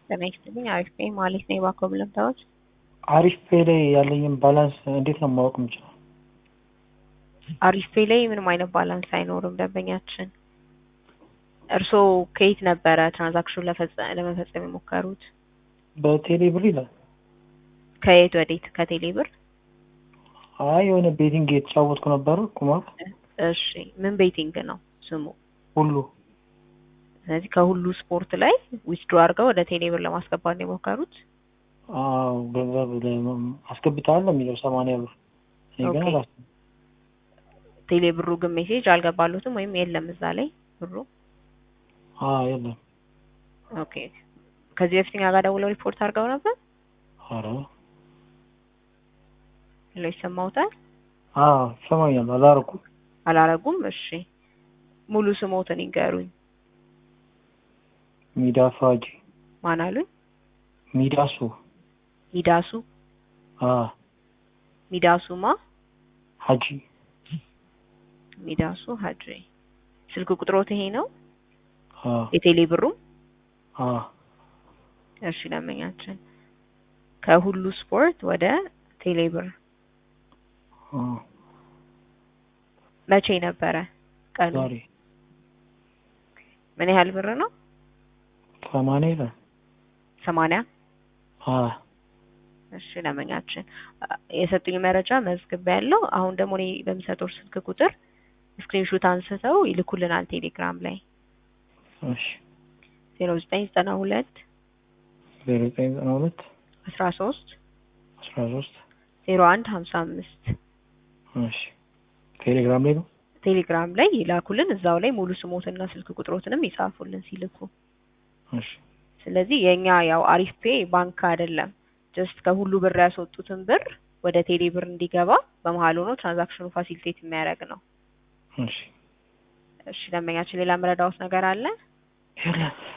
ጤና ይስጥልኝ። አሪፍ ነኝ ማለት ነው። የባኮ ብለምታዎች አሪፍ ፔ ላይ ያለኝን ባላንስ እንዴት ነው ማወቅ የምችለው? አሪፍ ፔ ላይ ምንም አይነት ባላንስ አይኖርም ደንበኛችን። እርስዎ ከየት ነበረ ትራንዛክሽን ለመፈጸም የሞከሩት? በቴሌ ብር ይላል። ከየት ወዴት? ከቴሌ ብር? አይ የሆነ ቤቲንግ የተጫወትኩ ነበር ቁማር። እሺ ምን ቤቲንግ ነው ስሙ? ሁሉ ስለዚህ ከሁሉ ስፖርት ላይ ዊዝድሮ አድርገው ወደ ቴሌ ብር ለማስገባት ነው የሞከሩት? አዎ ገንዘብ አስገብተሃል ነው የሚለው ሰማንያ ብር እኔ ግን ኦኬ። አላስ ቴሌ ብሩ ግን ሜሴጅ አልገባሉትም ወይም የለም እዛ ላይ ብሩ? አዎ የለም። ኦኬ። ከዚህ በፊት እኛ ጋር ደውለው ሪፖርት አድርገው ነበር? ኧረ ሌሎ ይሰማውታል? አዎ ይሰማኛል። አላረኩም። አላረጉም? እሺ ሙሉ ስሞትን ይንገሩኝ። ሚዳሱ ሀጂ ማን አሉኝ? ሚዳሱ ሚዳሱ አ ሚዳሱማ ሀጂ ሚዳሱ ሀጂ። ስልክ ቁጥሮት ይሄ ነው? አ የቴሌ ብሩ? አ እሺ ደንበኛችን ከሁሉ ስፖርት ወደ ቴሌ ብር አ መቼ ነበረ ቀኑ? ዛሬ ምን ያህል ብር ነው? ሰማንያ ይላል። ሰማንያ አ እሺ ደንበኛችን አ- የሰጡኝ መረጃ መዝግብ ያለው አሁን ደግሞ እኔ በምሰጠው ስልክ ቁጥር ስክሪንሹት አንስተው ይልኩልናል ቴሌግራም ላይ እሺ ዜሮ ዘጠኝ ዘጠና ሁለት ዜሮ ዘጠኝ ዘጠና ሁለት አስራ ሶስት አስራ ሶስት ዜሮ አንድ ሀምሳ አምስት እሺ ቴሌግራም ላይ ነው። ቴሌግራም ላይ ይላኩልን። እዛው ላይ ሙሉ ስሞትና ስልክ ቁጥሮትንም ይጻፉልን ሲልኩ። እሺ ስለዚህ የኛ ያው አሪፍ ፔ ባንክ አይደለም። ጀስት ከሁሉ ብር ያስወጡትን ብር ወደ ቴሌ ብር እንዲገባ በመሀል ሆኖ ትራንዛክሽኑ ፋሲሊቴት የሚያደርግ ነው። እሺ እሺ ደንበኛችን ሌላ መረዳዎት ነገር አለ? የለም